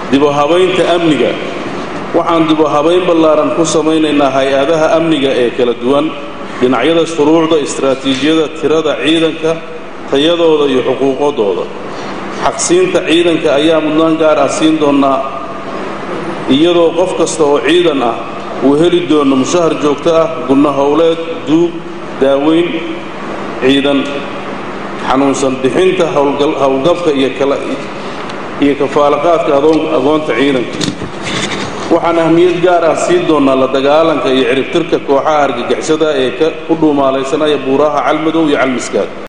dibuhabaynta amniga waxaan dibuhabayn ballaaran ku samaynaynaa hay-adaha amniga ee kala duwan dhinacyada shuruucda istaraatiijiyada tirada ciidanka tayadooda iyo xuquuqadooda xaqsiinta ciidanka ayaa mudnaan gaar ah siin doonnaa iyadoo qof kasta oo ciidan ah uu heli doono mushahar joogto ah gunno howleed duug daaweyn ciidan xanuunsan bixinta howlgabka iyo kafaalaqaadka agoonta ciidanka waxaan ahmiyad gaar ah siin doonnaa la dagaalanka iyo ciribtirka kooxaha argagixisada ee ku dhuumaalaysanaya buuraha calmadow iyo calmiskaad